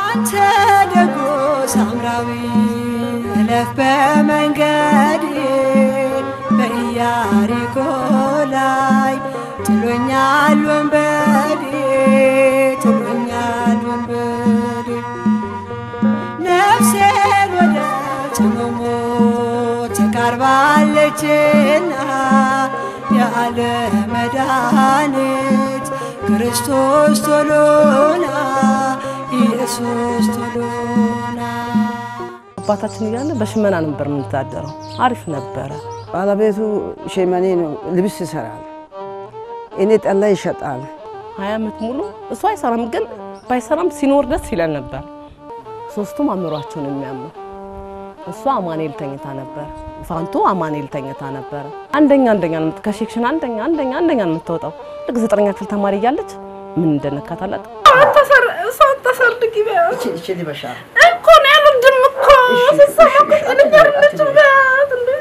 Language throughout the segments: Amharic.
አንተ ደጎ ሳምራዊ እለፍ በመንገድ በኢያሪኮ ላይ ጥሎኛል ወንበዴ ጥሎኛል ወንበዴ ነፍሴን ወደ ጽሙሙ ተቃርባለችና ያለ መድኃኒት ክርስቶስ ቶሎና ኢየሱስ ቶሎና አባታችን እያለ በሽመና ነበር የምንተዳደረው። አሪፍ ነበረ። ባለቤቱ ሸመኔ ነው፣ ልብስ ይሰራል። እኔ ጠላ ይሸጣል። ሀያ ዓመት ሙሉ እሱ አይሰራም፣ ግን ባይሰራም ሲኖር ደስ ይለን ነበር። ሶስቱም አእምሯቸውን የሚያምኑ እሷ አማኔል ተኝታ ነበር፣ ፋንቱ አማኔል ተኝታ ነበረ። አንደኛ አንደኛ ነው የምት- ከሴክሽን አንደኛ አንደኛ አንደኛ ነው የምትወጣው። ልክ ዘጠነኛ ክፍል ተማሪ እያለች ምን እንደነካት አላውቅም። እሷን ተሰርድጊ በያት እቺ ልበሻል እኮ ነው ያሉድም እኮ ስሰማ ልኛርነች በያት እንዴ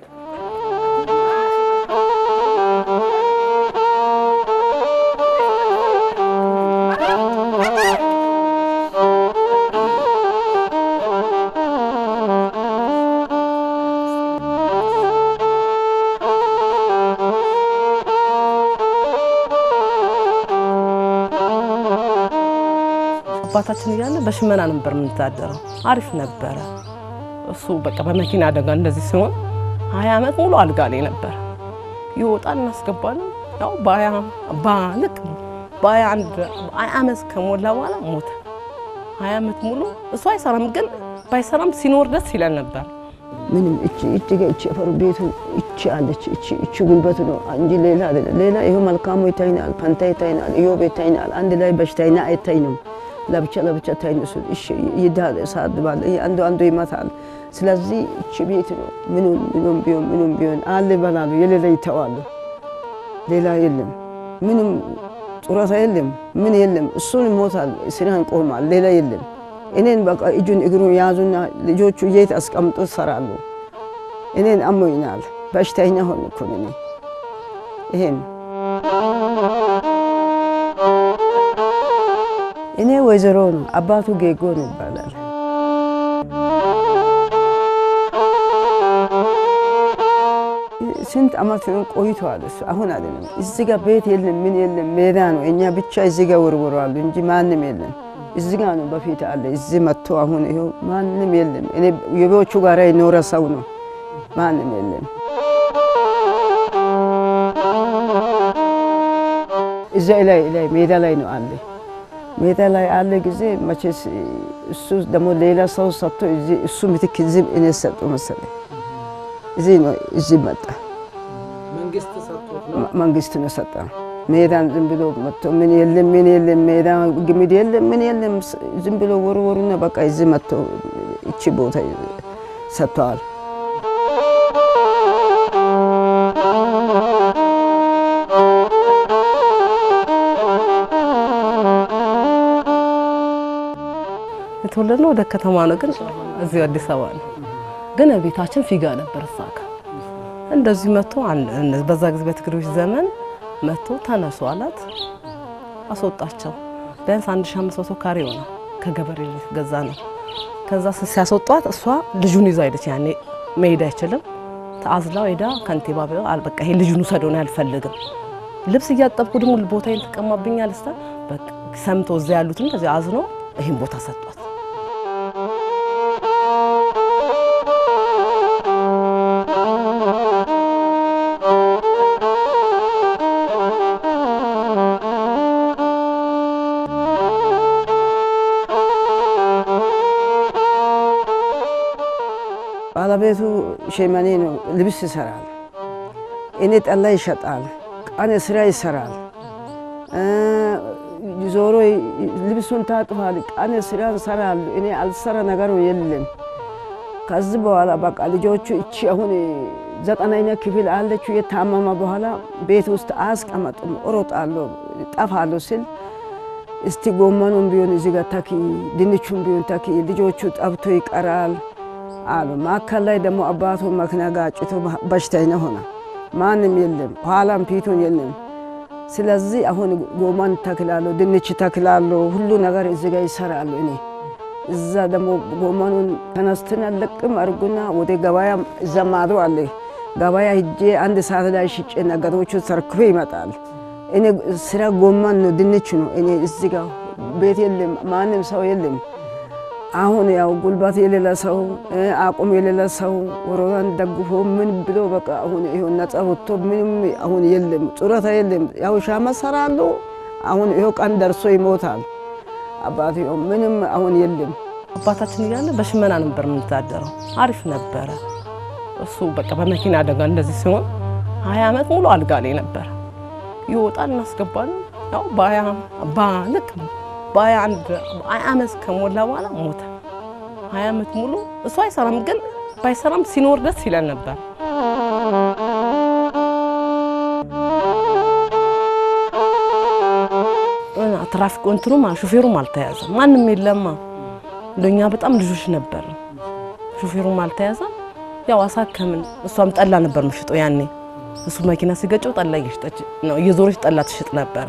አባታችን እያለ በሽመና ነበር የምንተዳደረው። አሪፍ ነበረ። እሱ በቃ በመኪና አደጋ እንደዚህ ሲሆን ሀያ ዓመት ሙሉ አልጋ ላይ ነበር። ይወጣል እናስገባለን። ያው በሀያ በልክ በሀያ አንድ ሀያ ዓመት ከሞላ በኋላ ሞተ። ሀያ ዓመት ሙሉ እሱ አይሰራም፣ ግን ባይሰራም ሲኖር ደስ ይለን ነበር። ምንም እቺ እቺ ጋ እቺ አፈሩ ቤቱ እቺ አለች እቺ እቺ ጉልበቱ ነው እንጂ ሌላ አይደለም። ሌላ ይሄ መልካሙ ይታይናል፣ ፈንታ ይታይናል፣ ኢዮብ ይታይናል። አንድ ላይ በሽታይና አይታይንም። ለብቻ ለብቻ ታይን እሱ እሺ ይዳል ሳድባል አንዱ አንዱ ይመታል። ስለዚህ እቺ ቤት ነው ምኑም ምኑም ቢሆን ምኑም ቢሆን አለ ይበላሉ፣ የሌላ ይተዋሉ። ሌላ የለም፣ ምንም ጡረታ የለም፣ ምን የለም። እሱን ይሞታል፣ ስራን ቆማል፣ ሌላ የለም። እኔን በቃ እጁን እግሩን ያዙና ልጆቹ የት አስቀምጦ ሰራሉ። እኔን አሞኛል፣ በሽተኛ ሆን እኮ እኔ ይሄን እኔ ወይዘሮ ነው፣ አባቱ ጌጎ ነው ይባላል። ስንት አመት ነው ቆይተዋል። እሱ አሁን አይደለም። እዚህ ጋር ቤት የለም፣ ምን የለም፣ ሜዳ ነው። እኛ ብቻ እዚህ ጋር ወርወረዋሉ እንጂ ማንም የለም። እዚህ ጋር ነው በፊት አለ። እዚህ መጥቶ አሁን ይኸው ማንም የለም። እኔ የቤዎቹ ጋር የኖረ ሰው ነው። ማንም የለም። እዛ ላይ ላይ ሜዳ ላይ ነው አለ ሜዳ ላይ አለ ጊዜ መቼስ እሱ ደግሞ ሌላ ሰው ሰጥቶ እዚህ እሱ ምትክ እዚህ እኔ ሰጡ መሰለኝ። እዚህ ነው እዚህ መጣ መንግስት ነው ሰጠ። ሜዳን ዝም ብሎ መጥቶ ምን የለም ምን የለም ሜዳ ግምድ የለም ምን የለም ዝም ብሎ ወርወሩና በቃ እዚህ መጥቶ እቺ ቦታ ሰጥተዋል። የተወለድነው ወደ ከተማ ነው፣ ግን እዚሁ አዲስ አበባ ነው። ግን ቤታችን ፊጋ ነበር እዛ ጋ እንደዚህ መጥቶ አንድ- በዛ ጊዜ በትግሬዎች ዘመን መጥቶ ተነሱ አላት። አስወጣቸው። ቢያንስ 1500 ካሬ ሆነ ከገበሬ ገዛ ነው። ከዛ ሲያስወጧት እሷ ልጁን ይዛ ሄደች። ያኔ መሄድ አይችልም። ተአዝላ ሄዳ ከንቲባ ቢሆ በቃ ይሄ ልጁን ውሰደው ነው አልፈልግም። ልብስ እያጠብኩ ደግሞ ቦታዬን ትቀማብኛል ስታ በቃ ሰምቶ እዛ ያሉትን እንደዚህ አዝኖ ይህን ቦታ ሰጧት። ባለቤቱ ሸመኔ ነው፣ ልብስ ይሰራል። እኔ ጠላ ይሸጣል፣ ቀን ስራ ይሰራል። ዞሮ ልብሱን ታጥፋል፣ ቀን ስራ ይሰራል። እኔ አልሰራ ነገሩ የለም። ከዚህ በኋላ በቃ ልጆቹ እቺ አሁን ዘጠነኛ ክፍል አለችው የታመመ በኋላ ቤት ውስጥ አያስቀመጡም። እሮጣለሁ ጠፋለሁ ስል እስቲ ጎመኑን ቢሆን እዚህ ጋር ተኪ፣ ድንቹን ቢሆን ተኪ፣ ልጆቹ ጠብቶ ይቀራል አሉ። ማዕከል ላይ ደግሞ አባቱ መኪና ጋጭቶ በሽተኛ ሆነ። ማንም የለም፣ ኋላም ፊቱን የለም። ስለዚህ አሁን ጎመን ተክላለሁ፣ ድንች ተክላለሁ፣ ሁሉ ነገር እዚህ ጋር ይሰራሉ። እኔ እዛ ደግሞ ጎመኑን ተነስተን አለቅም አርጉና ወደ ገበያ እዛ ማዶ አለ ገበያ ሂጄ አንድ ሰዓት ላይ ሽጬ ነገሮቹ ተርክፎ ይመጣል። እኔ ስራ ጎመን ነው፣ ድንች ነው። እኔ እዚህ ጋር ቤት የለም፣ ማንም ሰው የለም። አሁን ያው ጉልበት የሌለ ሰው አቁም የሌለ ሰው ወሮራን ደግፎ ምን ብሎ በቃ አሁን ይኸው ነጻ ወጥቶ ምንም አሁን የለም፣ ጡረታ የለም። ያው ሻማ ሰራሉ። አሁን ይኸው ቀን ደርሶ ይሞታል። አባት ምንም አሁን የለም። አባታችን እያለ በሽመና ነበር የምንተዳደረው። አሪፍ ነበረ። እሱ በቃ በመኪና አደጋ እንደዚህ ሲሆን ሀያ ዓመት ሙሉ አልጋ ላይ ነበረ። ይወጣል እናስገባለን። ያው በሀያ ልክ በሀያ አንድ ሀያ ዓመት ከሞላ በኋላ ሞተ። ሀያ ዓመት ሙሉ እሱ አይሰራም፣ ግን ባይሰራም ሲኖር ደስ ይለን ነበር። ትራፊክ እንትኑም ሹፌሩም አልተያዘም፣ ማንም የለማ። እንደኛ በጣም ልጆች ነበር። ሹፌሩም አልተያዘም። ያው አሳከምን። እሷም ጠላ ነበር ምሽጠው ያኔ እሱ መኪና ሲገጨው ጠላ እየሸጠች ነው እየዞረች ጠላ ትሽጥ ነበር።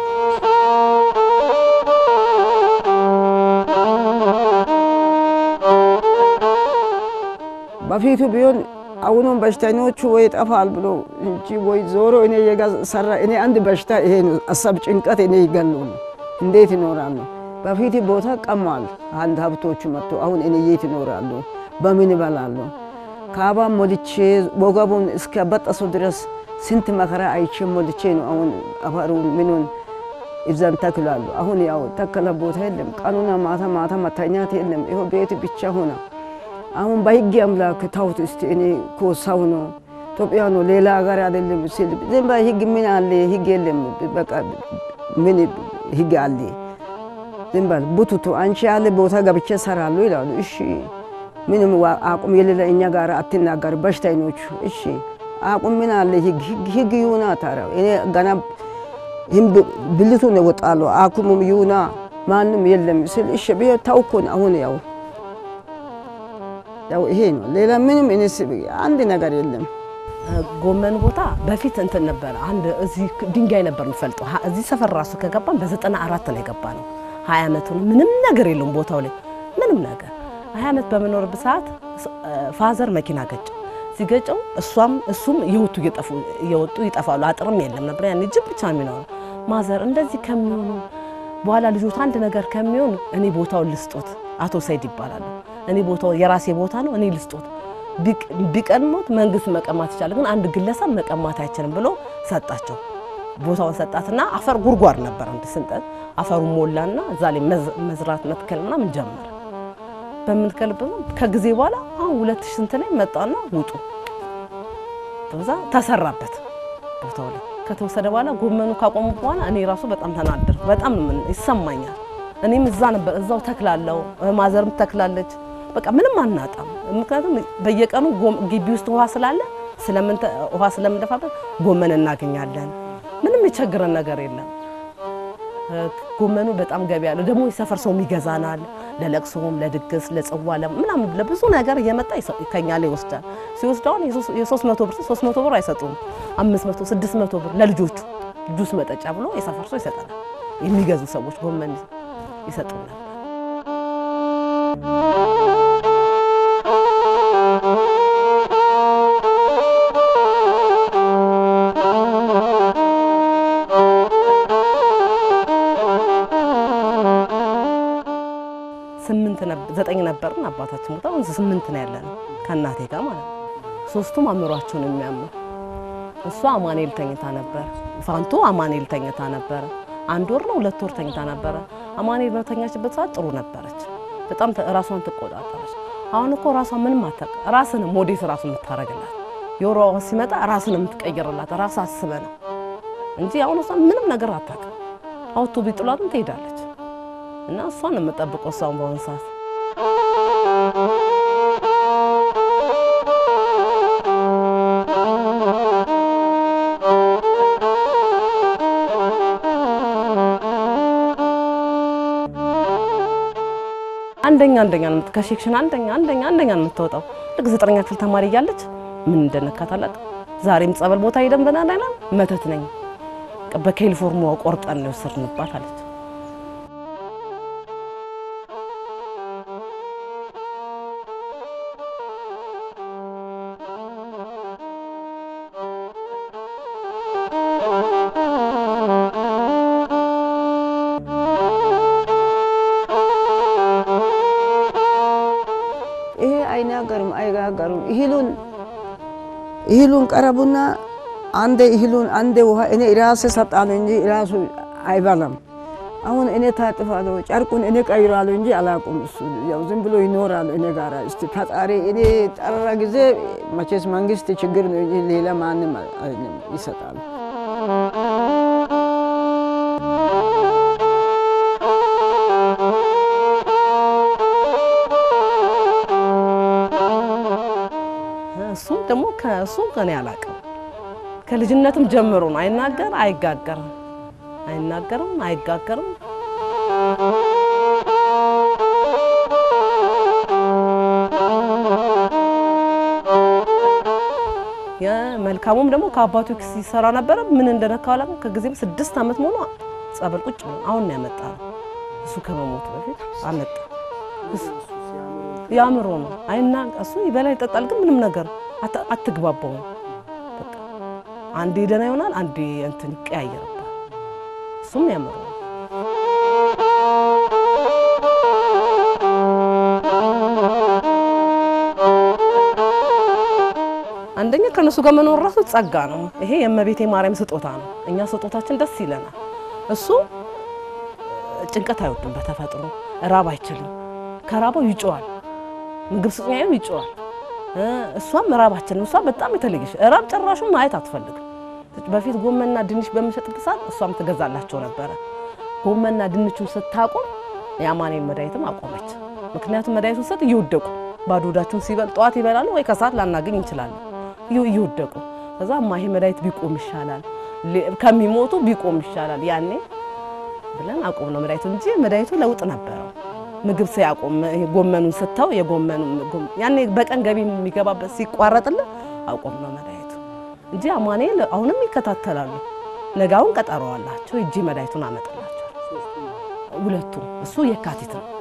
በፊቱ ቢሆን አሁኑም በሽተኞቹ ወይ ጠፋል ብሎ እንጂ ወይ ዞሮ እኔ የሰራ እኔ አንድ በሽታ ይሄ ነው። አሳብ ጭንቀት እኔ ይገሉ ነው። እንዴት ይኖራሉ? በፊት ቦታ ቀማል አንድ ሀብቶቹ መጥቶ አሁን እኔ የት ይኖራሉ? በምን ይበላሉ? ካባ ሞልቼ ወገቡን እስከ በጠሱ ድረስ ስንት መከራ አይቼ ሞልቼ ነው አሁን አፈሩን ምኑን ይዘን ተክላሉ። አሁን ያው ተከለ ቦታ የለም። ቀኑና ማታ ማታ መተኛት የለም። ይኸው ቤት ብቻ ሆነ። አሁን በህግ አምላክ ታውት እስቲ እኔ እኮ ሰው ነው ኢትዮጵያ ነው ሌላ ሀገር አይደለም ሲል ዝም በይ ህግ ምን አለ? ህግ የለም። በቃ ምን ህግ አለ? ዝም በል ቡቱቱ አንቺ ያለ ቦታ ገብቼ ሰራሉ ይላሉ። እሺ ምንም አቁም የሌለ እኛ ጋር አትናገር በሽተኞቹ። እሺ አቁም ምን አለ? ህግ ህግ ይሁና ታዲያ እኔ ገና ብልቱን ይወጣሉ አኩሙም ይሁና ማንም የለም ስል እሺ ብዬ ታውኩን። አሁን ያው ያው ይሄ ነው። ሌላ ምንም እኔስ አንድ ነገር የለም። ጎመን ቦታ በፊት እንትን ነበረ። አንድ እዚህ ድንጋይ ነበር የምፈልጠው። እዚህ ሰፈር ራሱ ከገባን በዘጠና አራት ነው የገባ ነው። ሀያ ዓመቱ ነው። ምንም ነገር የለውም ቦታው ላይ ምንም ነገር። ሀያ ዓመት በምኖርበት ሰዓት ፋዘር መኪና ገጨ። ሲገጨው እሷም እሱም እየወጡ እየወጡ ይጠፋሉ። አጥርም የለም ነበር ያኔ ጅብ ብቻ የሚኖረው ማዘር እንደዚህ ከሚሆኑ በኋላ ልጆት አንድ ነገር ከሚሆን እኔ ቦታውን ልስጦት። አቶ ሰይድ ይባላሉ። እኔ ቦታው የራሴ ቦታ ነው፣ እኔ ልስጦት። ቢቀድሞት መንግስት መቀማት ይቻላል፣ ግን አንድ ግለሰብ መቀማት አይችልም ብሎ ሰጣቸው። ቦታውን ሰጣትና አፈር ጉድጓድ ነበር አንድ ስንጠት አፈሩ ሞላና እዛ ላይ መዝራት መትከል ምናምን ጀመረ። በምንከልበት ከጊዜ በኋላ አሁን ሁለት ሺህ ስንት ላይ መጣና ውጡ በዛ ተሰራበት ቦታው ላይ ከተወሰደ በኋላ ጎመኑ ካቆሙ በኋላ እኔ ራሱ በጣም ተናደርኩ። በጣም ይሰማኛል። እኔም እዛ ነበር እዛው ተክላለው፣ ማዘርም ተክላለች። በቃ ምንም አናጣም። ምክንያቱም በየቀኑ ግቢ ውስጥ ውሃ ስላለ ውሃ ስለምንደፋበት ጎመን እናገኛለን። ምንም የቸግረን ነገር የለም። ጎመኑ በጣም ገቢ ያለው ደግሞ የሰፈር ሰውም ይገዛናል። ለለቅሶም፣ ለድግስ፣ ለጽዋ ምናምን ለብዙ ነገር እየመጣ ከኛ ላይ ይወስዳል። ሲወስድ አሁን የሶስት መቶ ብር ሶስት መቶ ብር አይሰጡም። አምስት መቶ ስድስት መቶ ብር ለልጆቹ ጁስ መጠጫ ብሎ የሰፈር ሰው ይሰጠናል። የሚገዙ ሰዎች ጎመን ይሰጡናል። ስምንት ዘጠኝ ነበርን። አባታችን ሞታ አሁን ስምንት ነው ያለን ከእናቴ ጋር ማለት ነው። ሶስቱም አእምሯቸውን የሚያምኑ እሷ አማኔል ተኝታ ነበር። ፋንቱ አማኔል ተኝታ ነበረ። አንድ ወር ነው ሁለት ወር ተኝታ ነበረ። አማኔል በተኛችበት ሰዓት ጥሩ ነበረች። በጣም ራሷን ትቆጣጠረች። አሁን እኮ ራሷ ምንም አታውቅ። ራስን ሞዴስ ራሱ የምታረግላት የወሯ ሲመጣ ራስን የምትቀይርላት ራስ አስበ ነው እንጂ አሁን እሷ ምንም ነገር አታውቅም። አውቶ ቢጥሏትም ትሄዳለች። እና እሷን ነው የምጠብቀው እሷን በአሁኑ ሰዓት አንደኛ አንደኛ ነው ከሴክሽን አንደኛ አንደኛ አንደኛ ነው የምትወጣው። ልክ ዘጠነኛ ክፍል ተማሪ እያለች ምን እንደነካት አላውቅም። ዛሬም ጸበል ቦታ ሄደን በናዳና መተት ነኝ በኬሊፎርኒያ ቆርጠን ነው የወሰድንባት አለች። ተጋገሩ። እህሉን እህሉን ቀረቡና አንዴ እህሉን አንዴ ውሃ እኔ ራሴ ሰጣለሁ እንጂ ራሱ አይበላም። አሁን እኔ ታጥፋለሁ፣ ጨርቁን እኔ ቀይራለሁ እንጂ አላውቅም። እሱ ያው ዝም ብሎ ይኖራል እኔ ጋራ። እስቲ ፈጣሪ እኔ ጠራ ጊዜ መቼስ መንግስት ችግር ነው እንጂ ሌላ ማንም አይደለም ይሰጣል። እሱም ደግሞ ከእሱ ከኔ አላውቅም። ከልጅነትም ጀምሮ ነው። አይናገር አይጋገርም፣ አይናገርም አይጋገርም። የመልካሙም ደግሞ ከአባቱ ኪስ ሲሰራ ነበረ። ምን እንደነካው አላውቅም። ከጊዜም ስድስት ዓመት መሆኑ ጸበል ቁጭ ብሎ አሁን ነው ያመጣ ነው። እሱ ከመሞቱ በፊት አመጣ። ያምሮ ነው አይና እሱ ይበላ ይጠጣል፣ ግን ምንም ነገር አት- አትግባባውም። በቃ አንዴ ደህና ይሆናል፣ አንዴ እንትን ይቀያየርባል። እሱም ያምሮ ነው። አንደኛ ከነሱ ጋር መኖር ራሱ ጸጋ ነው። ይሄ የእመቤቴ ማርያም ስጦታ ነው። እኛ ስጦታችን ደስ ይለናል። እሱ ጭንቀት አይወድም በተፈጥሮ ራብ አይችልም። ከራበው ይጮዋል። ምግብ ስጡኝ አይልም፣ ይጮዋል። እ እሷም ራባችን እሷ በጣም የተለየች ራብ ጭራሹን ማየት አትፈልግም። በፊት ጎመንና ድንች በምሸጥበት ሰዓት እሷም ትገዛላቸው ነበረ። ጎመንና ድንቹን ስታቆም የአማኔን መድኃኒትም አቆመች። ምክንያቱም መድኃኒቱን ሰጥ እየወደቁ ባዶ ሆዳቸውን ሲበል ጠዋት ይበላሉ ወይ ከሰዓት ላናገኝ እንችላለን። እየ- እየወደቁ ከዛ እማ ይሄ መድኃኒት ቢቆም ይሻላል ሌ- ከሚሞቱ ቢቆም ይሻላል ያኔ ብለን አቆም ነው መድኃኒቱ እንጂ መድኃኒቱ ለውጥ ነበረው። ምግብ ሲያቆም ይሄ ጎመኑን ስታው የጎመኑ ጎም- ያኔ በቀን ገቢ የሚገባበት ሲቋረጥልን አቆም ነው መድኃኒቱ እንጂ አማኑኤል አሁንም ይከታተላሉ። ነጋውን ቀጠሮ አላቸው። እጂ መድኃኒቱን አመጣላቸው ሁለቱም። እሱ የካቲት ነው።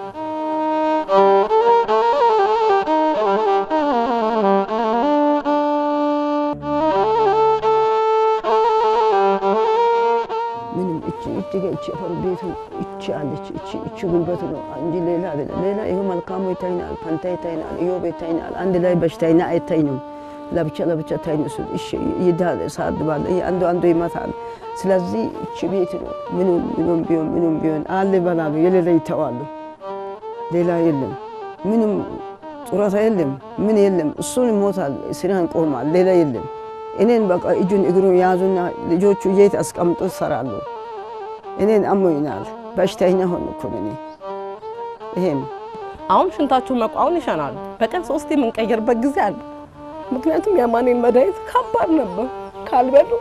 ምንም እቺ እቺ ጋ እቺ አፈር ቤቱ እቺ አለች እቺ እቺ ጉልበቱ ነው እንጂ ሌላ አይደለም። ሌላ ይኸው መልካሙ ይታይናል፣ ፋንታ ይታይናል፣ ኢዮብ ይታይናል። አንድ ላይ በሽታይና አይታይንም። ለብቻ ለብቻ ታይን እሱ እሺ ይዳል ሳድባል አንዱ አንዱ ይመታል። ስለዚህ እቺ ቤት ነው ምኑም ምኑም ቢሆን ምኑም ቢሆን አለ ይበላሉ፣ የሌላ ይተዋሉ። ሌላ የለም፣ ምንም ጡረታ የለም፣ ምን የለም። እሱን ይሞታል፣ ስራን ቆማል፣ ሌላ የለም። እኔን በቃ እጁን እግሩን ያዙና ልጆቹ የት አስቀምጦ ይሰራሉ። እኔን አሞኛል፣ በሽተኛ ሆንኩ እኔ። ይሄን አሁን ሽንታቸውን መቋውን ይሸናሉ። በቀን ሶስት የምንቀይርበት ጊዜ አለ። ምክንያቱም የአማኑኤል መድኃኒት ከባድ ነበር። ካልበሉ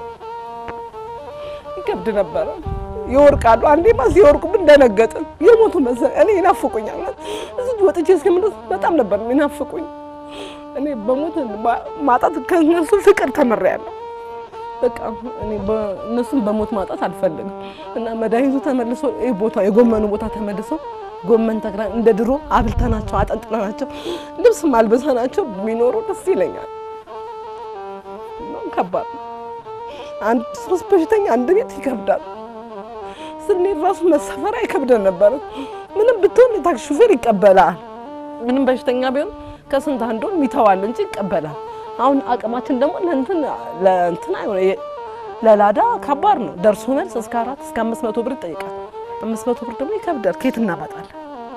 ይከብድ ነበረ። ይወርቃሉ። አንዴማ ሲወርቁብን ደነገጥን። የሞቱ መሰለኝ። እኔ ይናፍቁኛል። እዚህ ወጥቼ እስከምደርስ በጣም ነበር የሚናፍቁኝ። እኔ በሞት ማ- ማጣት ከእነሱ ፍቅር ተምሬያለሁ። በቃ እኔ በ- እነሱን በሞት ማጣት አልፈልግም እና መድኃኒቱ ተመልሶ ይህ ቦታ የጎመኑ ቦታ ተመልሶ ጎመን ተክለን እንደ ድሮ አብልተናቸው አጠንጥነናቸው ልብስ ማልበሰናቸው ቢኖሩ ደስ ይለኛል። እና ከባድ ነው። አንድ ሶስት በሽተኛ አንድ ቤት ይከብዳል። ስንሄድ ራሱ መሳፈር አይከብደን ነበረ። ምንም ብትሆን የታክሲ ሹፌር ይቀበላል። ምንም በሽተኛ ቢሆን ከስንት አንዱን ይተዋል እንጂ ይቀበላል። አሁን አቅማችን ደግሞ ለእንትን ለእንትን አይሆነ ለላዳ ከባድ ነው። ደርሶ መልስ እስከ አራት እስከ አምስት መቶ ብር ይጠይቃል። አምስት መቶ ብር ደግሞ ይከብዳል። ከየት እናመጣለን?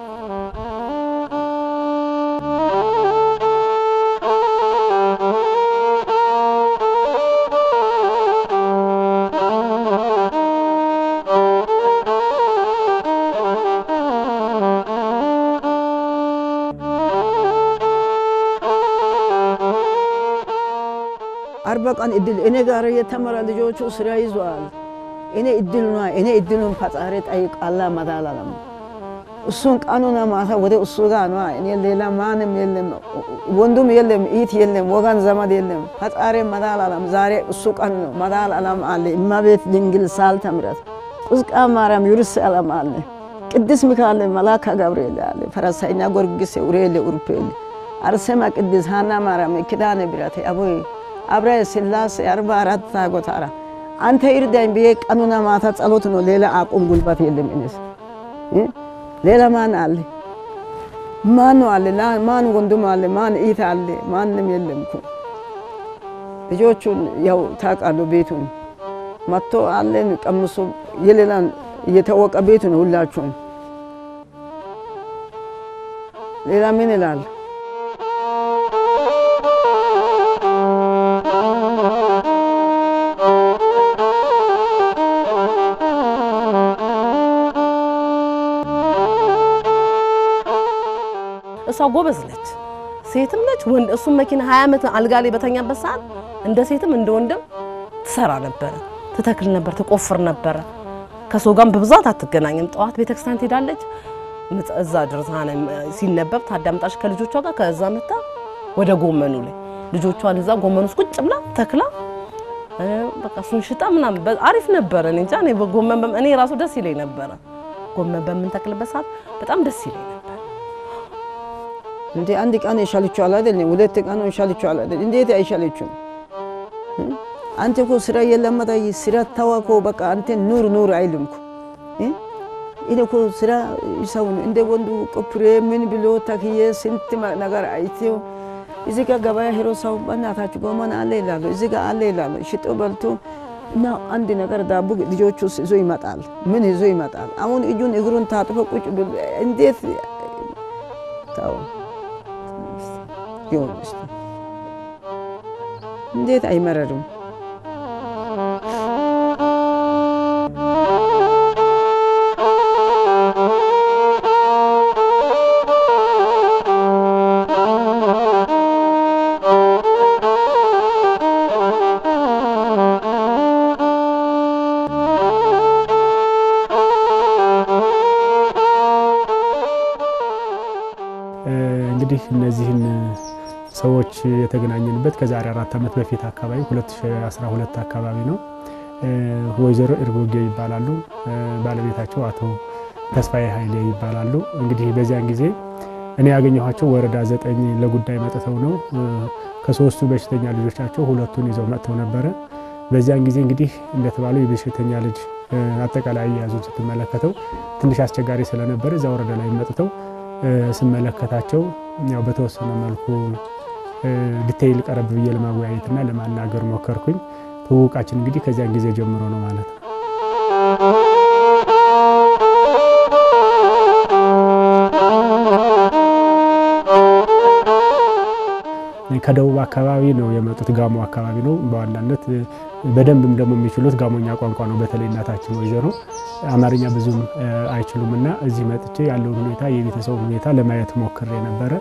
አርባ ቀን እድል እኔ ጋር የተመራ ልጆቹ ስራ ይዟል። እኔ እድል ነ እኔ እድሉን ፈጣሪ ጠይቃላ መዳላለም እሱን ቀኑና ማታ ወደ እሱ ጋር ነ እኔ ሌላ ማንም የለም፣ ወንዱም የለም፣ ኢት የለም፣ ወገን ዘመድ የለም። ፈጣሪ መዳላለም ዛሬ እሱ ቀን ነው። መዳላለም አለ እመቤት ድንግል ሳልተ ምሕረት ቁዝቃ ማርያም ዩርስ አለም አለ ቅድስ ሚካኤል መላካ ገብርኤል አለ ፈረሳይኛ ጎርጊስ ኡሬል ኡርፔል አርሴማ ቅድስ ሃና ማርያም ኪዳነ ብረት አቦይ አብረ ስላሴ አርባ አራት ታጎታራ አንተ ይርዳኝ ብዬ ቀኑና ማታ ጸሎት ነው። ሌላ አቁም ጉልበት የለም። እኔስ እ ሌላ ማን አለ? ማን አለ? ማን ወንድም አለ? ማን ኢት አለ? ማንም የለም እኮ ልጆቹን ያው ታውቃለህ፣ ቤቱን መጥቶ አለን ቀምሶ የሌላን እየታወቀ ቤቱ ነው ሁላችሁም። ሌላ ምን ይላል? እሷ ጎበዝ ነች፣ ሴትም ነች ወንድ። እሱም መኪና 20 ዓመት አልጋ ላይ በተኛበት ሰዓት እንደ ሴትም እንደ ወንድም ትሰራ ነበረ፣ ትተክል ነበር፣ ትቆፍር ነበረ። ከሰው ጋርም በብዛት አትገናኝም። ጠዋት ቤተክርስቲያን ትሄዳለች፣ እዛ ድርሳነ ሲነበብ ታዳምጣች ከልጆቿ ጋር። ከዛ መታ ወደ ጎመኑ ላይ ልጆቿን እዛ ጎመኑ ውስጥ ቁጭ ብላ ተክላ በቃ እሱን ሽጣ ምናምን አሪፍ ነበረ። እኔ እንጃ እኔ በጎመን በም- እኔ ራሱ ደስ ይለኝ ነበረ። ጎመን በምንተክልበት ሰዓት በጣም ደስ ይለኝ ነበር። እንዴ አንድ ቀን ይሻልችኋል አይደለም? ሁለት ቀን ይሻልችኋል አይደለም? እንዴት አይሻለችም? አንተ እኮ ስራ የለመደ ስራ ተዋኮ በቃ አንተ ኑር ኑር አይልም እኮ እ? እኔ እኮ ስራ ሰው ነው እንደ ወንዱ ቆፍሬ ምን ብሎ ተክዬ ስንት ማ- ነገር አይቴው እዚህ ጋር ገበያ ሄሮ ሰው በእናታችሁ ጎመን አለ ይላሉ፣ እዚህ ጋር አለ ይላሉ። ሽጦ በልቶ እና አንድ ነገር ዳቦ ልጆቹ ይዞ ይመጣል። ምን ይዞ ይመጣል? አሁን እጁን እግሩን ታጥፎ ቁጭ ብሎ እንዴት ታው ይሁን እስቲ እንዴት አይመረርም? እንግዲህ እነዚህን ሰዎች የተገናኘንበት ከዛሬ አራት ዓመት በፊት አካባቢ 2012 አካባቢ ነው። ወይዘሮ እርጎጌ ይባላሉ። ባለቤታቸው አቶ ተስፋዬ ኃይሌ ይባላሉ። እንግዲህ በዚያን ጊዜ እኔ ያገኘኋቸው ወረዳ ዘጠኝ ለጉዳይ መጥተው ነው። ከሶስቱ በሽተኛ ልጆቻቸው ሁለቱን ይዘው መጥተው ነበረ። በዚያን ጊዜ እንግዲህ እንደተባለው የበሽተኛ ልጅ አጠቃላይ አያያዙን ስትመለከተው ትንሽ አስቸጋሪ ስለነበረ እዛ ወረዳ ላይ መጥተው ስመለከታቸው ያው በተወሰነ መልኩ ዲቴይል ቀረብ ብዬ ለማወያየትና ለማናገር ሞከርኩኝ። ትውውቃችን እንግዲህ ከዚያን ጊዜ ጀምሮ ነው ማለት ነው። ከደቡብ አካባቢ ነው የመጡት። ጋሞ አካባቢ ነው በዋናነት በደንብም ደግሞ የሚችሉት ጋሞኛ ቋንቋ ነው። በተለይ እናታችን ወይዘሮ አማርኛ ብዙም አይችሉም እና እዚህ መጥቼ ያለውን ሁኔታ የቤተሰቡን ሁኔታ ለማየት ሞክሬ ነበረ።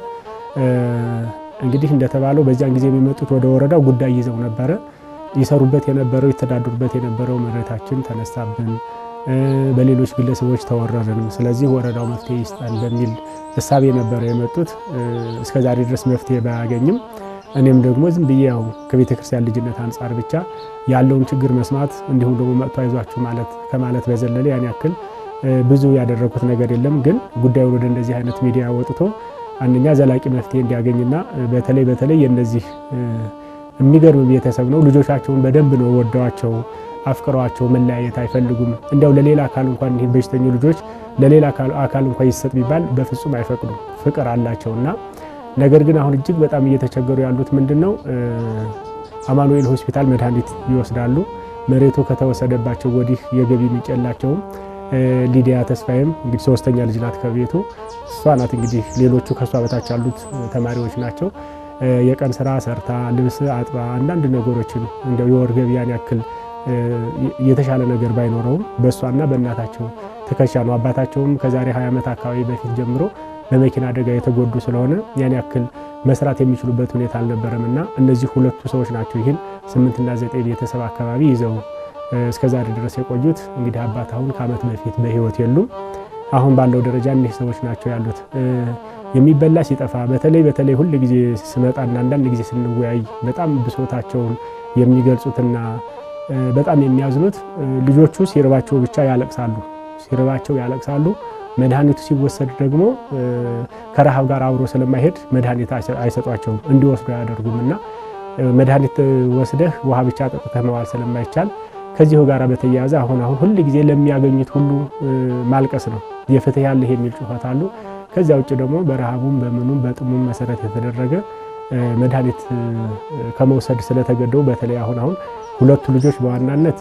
እንግዲህ እንደተባለው በዚያን ጊዜ የሚመጡት ወደ ወረዳው ጉዳይ ይዘው ነበረ። ይሰሩበት የነበረው ይተዳድሩበት የነበረው መሬታችን ተነሳብን፣ በሌሎች ግለሰቦች ተወረርን፣ ስለዚህ ወረዳው መፍትሄ ይስጠን በሚል እሳቤ ነበረ የመጡት። እስከዛሬ ድረስ መፍትሄ ባያገኝም እኔም ደግሞ ዝም ብዬ ያው ከቤተ ክርስቲያን ልጅነት አንጻር ብቻ ያለውን ችግር መስማት እንዲሁም ደግሞ መጥቶ አይዟችሁ ማለት ከማለት በዘለለ ያን ያክል ብዙ ያደረኩት ነገር የለም። ግን ጉዳዩን ወደ እንደዚህ አይነት ሚዲያ ወጥቶ አንደኛ ዘላቂ መፍትሄ እንዲያገኝና በተለይ በተለይ የነዚህ የሚገርም ቤተሰብ ነው። ልጆቻቸውን በደንብ ነው ወደዋቸው አፍቅረዋቸው መለያየት አይፈልጉም። እንዲያው ለሌላ አካል እንኳን ይህ በሽተኙ ልጆች ለሌላ አካል እንኳን ይሰጥ ቢባል በፍጹም አይፈቅዱም። ፍቅር አላቸውና ነገር ግን አሁን እጅግ በጣም እየተቸገሩ ያሉት ምንድን ነው? አማኑኤል ሆስፒታል መድኃኒት ይወስዳሉ። መሬቱ ከተወሰደባቸው ወዲህ የገቢ ምንጭ የላቸውም። ሊዲያ ተስፋዬም እንግዲህ ሶስተኛ ልጅ ናት ከቤቱ እሷ ናት። እንግዲህ ሌሎቹ ከእሷ በታች ያሉት ተማሪዎች ናቸው። የቀን ስራ ሰርታ ልብስ አጥባ አንዳንድ ነገሮችን እንደው የወር ገቢ ያን ያክል የተሻለ ነገር ባይኖረውም በእሷና በእናታቸው ትከሻ ነው። አባታቸውም ከዛሬ 20 ዓመት አካባቢ በፊት ጀምሮ በመኪና አደጋ የተጎዱ ስለሆነ ያን ያክል መስራት የሚችሉበት ሁኔታ አልነበረም እና እነዚህ ሁለቱ ሰዎች ናቸው ይህን ስምንትና ዘጠኝ ቤተሰብ አካባቢ ይዘው እስከዛሬ ድረስ የቆዩት። እንግዲህ አባት አሁን ከዓመት በፊት በህይወት የሉም። አሁን ባለው ደረጃ እኒህ ሰዎች ናቸው ያሉት። የሚበላ ሲጠፋ በተለይ በተለይ ሁል ጊዜ ስመጣና አንዳንድ ጊዜ ስንወያይ በጣም ብሶታቸውን የሚገልጹትና በጣም የሚያዝኑት ልጆቹ ሲርባቸው ብቻ ያለቅሳሉ። ሲርባቸው ያለቅሳሉ። መድኃኒቱ ሲወሰድ ደግሞ ከረሃብ ጋር አብሮ ስለማይሄድ መድኃኒት አይሰጧቸውም፣ እንዲወስዱ አያደርጉም እና መድኃኒት ወስደህ ውሃ ብቻ ጠጥተህ መዋል ስለማይቻል ከዚሁ ጋር በተያያዘ አሁን አሁን ሁል ጊዜ ለሚያገኙት ሁሉ ማልቀስ ነው። የፍትህ ያለህ የሚል ጩኸት አሉ። ከዚያ ውጭ ደግሞ በረሃቡም በምኑም በጥሙም መሰረት የተደረገ መድኃኒት ከመውሰድ ስለተገደው በተለይ አሁን አሁን ሁለቱ ልጆች በዋናነት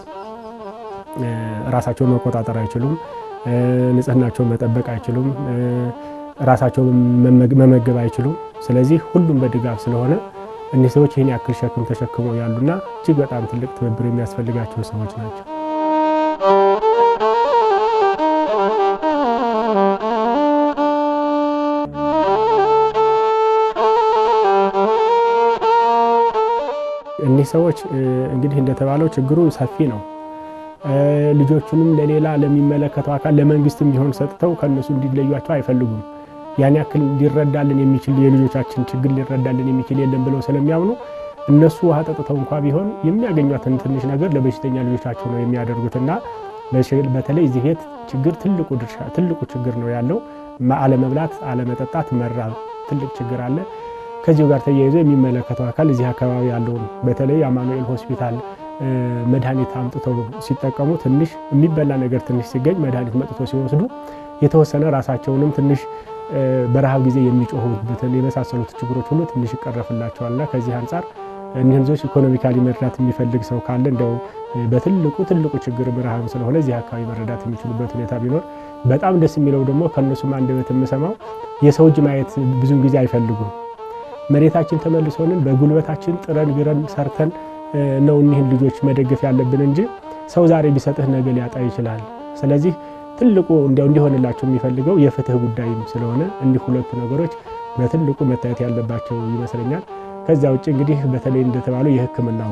ራሳቸውን መቆጣጠር አይችሉም፣ ንጽህናቸውን መጠበቅ አይችሉም፣ ራሳቸውን መመገብ አይችሉም። ስለዚህ ሁሉም በድጋፍ ስለሆነ እኒህ ሰዎች ይህን ያክል ሸክም ተሸክመው ያሉና እጅግ በጣም ትልቅ ትብብር የሚያስፈልጋቸው ሰዎች ናቸው። እኒህ ሰዎች እንግዲህ እንደተባለው ችግሩ ሰፊ ነው። ልጆቹንም ለሌላ ለሚመለከተው አካል ለመንግስትም ቢሆን ሰጥተው ከእነሱ እንዲለዩቸው አይፈልጉም። ያን ያክል ሊረዳልን የሚችል የልጆቻችን ችግር ሊረዳልን የሚችል የለም ብለው ስለሚያምኑ እነሱ ውሃ ጠጥተው እንኳ ቢሆን የሚያገኟትን ትንሽ ነገር ለበሽተኛ ልጆቻቸው ነው የሚያደርጉትና በተለይ እዚህ ቤት ችግር ትልቁ ድርሻ ትልቁ ችግር ነው ያለው። አለመብላት፣ አለመጠጣት፣ መራብ ትልቅ ችግር አለ። ከዚሁ ጋር ተያይዞ የሚመለከተው አካል እዚህ አካባቢ ያለውን በተለይ አማኑኤል ሆስፒታል መድኃኒት አምጥተው ሲጠቀሙ ትንሽ የሚበላ ነገር ትንሽ ሲገኝ መድኃኒት መጥቶ ሲወስዱ የተወሰነ ራሳቸውንም ትንሽ በረሃብ ጊዜ የሚጮሁበትን የመሳሰሉት ችግሮች ሁሉ ትንሽ ይቀረፍላቸዋልና ከዚህ አንጻር እኒህን ሰዎች ኢኮኖሚካሊ መርዳት የሚፈልግ ሰው ካለ እንደው በትልቁ ትልቁ ችግር ረሃብ ስለሆነ እዚህ አካባቢ መረዳት የሚችሉበት ሁኔታ ቢኖር በጣም ደስ የሚለው ደግሞ ከእነሱም አንደበት የምሰማው የሰው እጅ ማየት ብዙን ጊዜ አይፈልጉም። መሬታችን ተመልሶንን በጉልበታችን ጥረን ግረን ሰርተን ነው እኒህን ልጆች መደገፍ ያለብን እንጂ ሰው ዛሬ ቢሰጥህ ነገ ሊያጣ ይችላል። ስለዚህ ትልቁ እንዲሆንላቸው የሚፈልገው የፍትህ ጉዳይም ስለሆነ እኒህ ሁለቱ ነገሮች በትልቁ መታየት ያለባቸው ይመስለኛል። ከዚያ ውጭ እንግዲህ በተለይ እንደተባለው የሕክምናው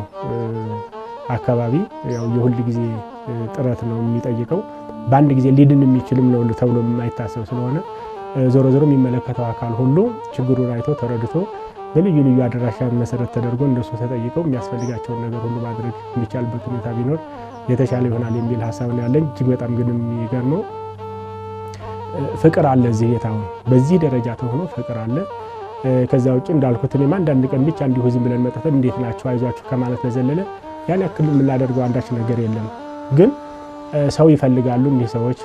አካባቢ ያው የሁል ጊዜ ጥረት ነው የሚጠይቀው። በአንድ ጊዜ ሊድን የሚችልም ነው ተብሎ የማይታሰብ ስለሆነ ዞሮ ዞሮ የሚመለከተው አካል ሁሉ ችግሩን አይቶ ተረድቶ በልዩ ልዩ አድራሻ መሰረት ተደርጎ እንደሱ ተጠይቀው የሚያስፈልጋቸውን ነገር ሁሉ ማድረግ የሚቻልበት ሁኔታ ቢኖር የተሻለ ይሆናል የሚል ሀሳብ ነው ያለኝ። እጅግ በጣም ግን የሚገርመው ፍቅር አለ እዚህ ቤት አሁን በዚህ ደረጃ ተሆኖ ፍቅር አለ። ከዚያ ውጭ እንዳልኩት እኔም አንዳንድ ቀን ብቻ እንዲሁ ዝም ብለን መጠተን እንዴት ናቸው አይዟችሁ ከማለት በዘለለ ያን ያክል የምናደርገው አንዳች ነገር የለም። ግን ሰው ይፈልጋሉ እኒህ ሰዎች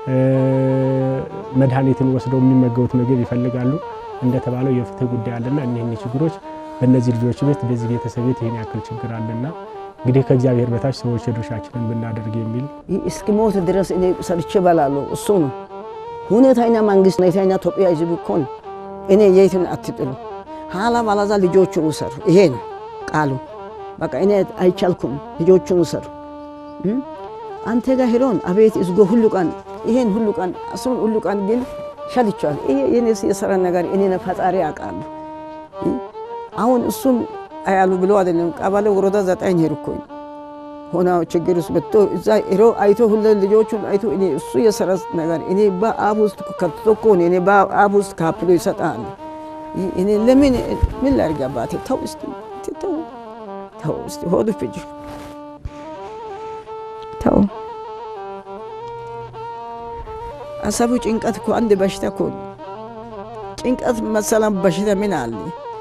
መድኃኒትን ወስደው የሚመገቡት ምግብ ይፈልጋሉ። እንደተባለው የፍትህ ጉዳይ አለና እኒህን ችግሮች በእነዚህ ልጆች ቤት በዚህ ቤተሰብ ቤት ይህን ያክል ችግር አለና እንግዲህ ከእግዚአብሔር በታች ሰዎች የድርሻችንን ብናደርግ የሚል እስኪሞት ድረስ እኔ ሰርቼ እበላለሁ። እሱ ነው ሁኔታኛ መንግስት ሁኔታኛ ኢትዮጵያ ህዝብ እኮ ነው። እኔ የትን አትጥሉ ኋላ ባላዛ ልጆቹን ውሰሩ። ይሄ ነው ቃሉ። በቃ እኔ አይቻልኩም፣ ልጆቹን ውሰሩ። አንተ ጋር ሄሮን አቤት እዝጎ ሁሉ ቀን ይሄን ሁሉ ቀን እሱን ሁሉ ቀን ግን ሸልቻል። ይሄ የኔ የሰራ ነገር እኔ ፈጣሪ አውቃለሁ። አሁን እሱን አያሉ ብሎ አይደለም ቀበሌ ወረዳ ዘጠኝ ሄድኩኝ ሆና ችግር ውስጥ መጥቶ እዛ ሄሮ አይቶ ሁለ ልጆቹን አይቶ እኔ እሱ የሰራ ነገር እኔ በአብ ውስጥ ከትቶ እኮ ነው እኔ በአብ ውስጥ ካፕሎ ይሰጣል። እኔ ለምን ምን ላድርግ አባቴ ተው እስቲ ተው ተው እስቲ ሆዱ ፍጅ ተው አሰቡ ጭንቀት እኮ አንድ በሽታ እኮ ጭንቀት መሰላም በሽታ ምን አለ?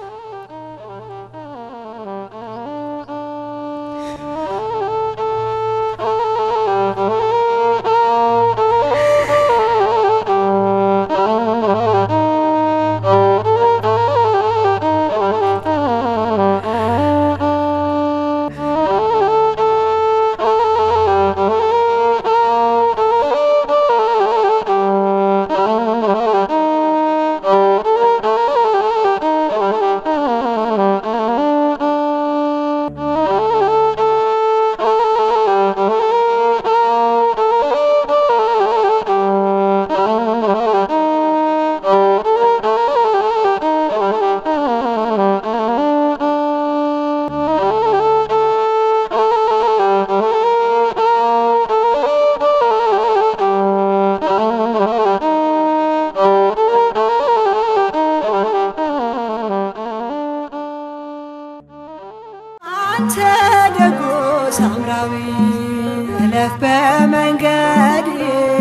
አንተ ደጎ ሳምራዊ እለፍ በመንገድ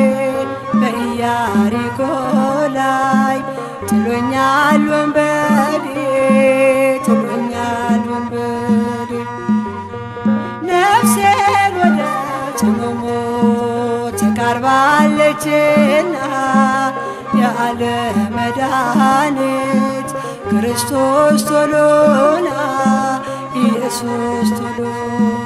በኢያሪኮ ላይ ጥሎኛል ወንበዴ ጥሎኛል ወንበዴ ነፍሴን ወደ ጽኑ ሞት ተቃርባለችና የዓለም መድኃኒት ክርስቶስ ቶሎና ኢየሱስ ቶሎና